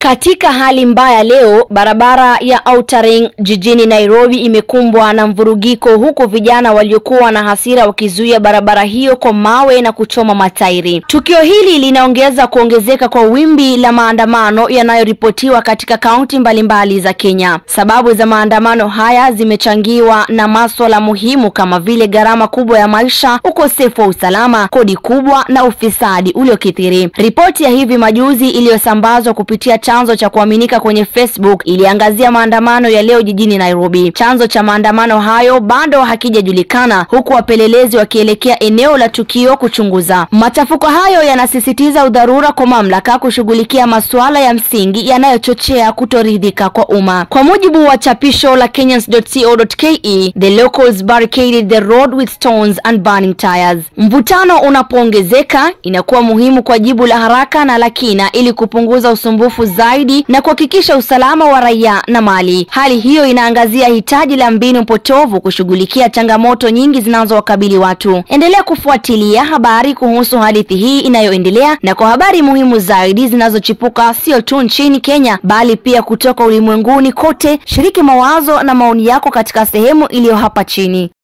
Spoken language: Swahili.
Katika hali mbaya leo, barabara ya Outer Ring jijini Nairobi imekumbwa na mvurugiko huku vijana waliokuwa na hasira wakizuia barabara hiyo kwa mawe na kuchoma matairi. Tukio hili linaongeza kuongezeka kwa wimbi la maandamano yanayoripotiwa katika kaunti mbalimbali za Kenya. Sababu za maandamano haya zimechangiwa na masuala muhimu kama vile gharama kubwa ya maisha, ukosefu wa usalama, kodi kubwa na ufisadi uliokithiri. Ripoti ya hivi majuzi iliyosambazwa kupitia chanzo cha kuaminika kwenye Facebook iliangazia maandamano ya leo jijini Nairobi. Chanzo cha maandamano hayo bado hakijajulikana, huku wapelelezi wakielekea eneo la tukio kuchunguza. Machafuko hayo yanasisitiza udharura kwa mamlaka kushughulikia masuala ya msingi yanayochochea kutoridhika kwa umma. Kwa mujibu wa chapisho la Kenyans.co.ke, the locals barricaded the road with stones and burning tires. Mvutano unapoongezeka, inakuwa muhimu kwa jibu la haraka na la kina ili kupunguza usumbufu zaidi na kuhakikisha usalama wa raia na mali. Hali hiyo inaangazia hitaji la mbinu potovu kushughulikia changamoto nyingi zinazowakabili watu. Endelea kufuatilia habari kuhusu hadithi hii inayoendelea na kwa habari muhimu zaidi zinazochipuka sio tu nchini Kenya bali pia kutoka ulimwenguni kote. Shiriki mawazo na maoni yako katika sehemu iliyo hapa chini.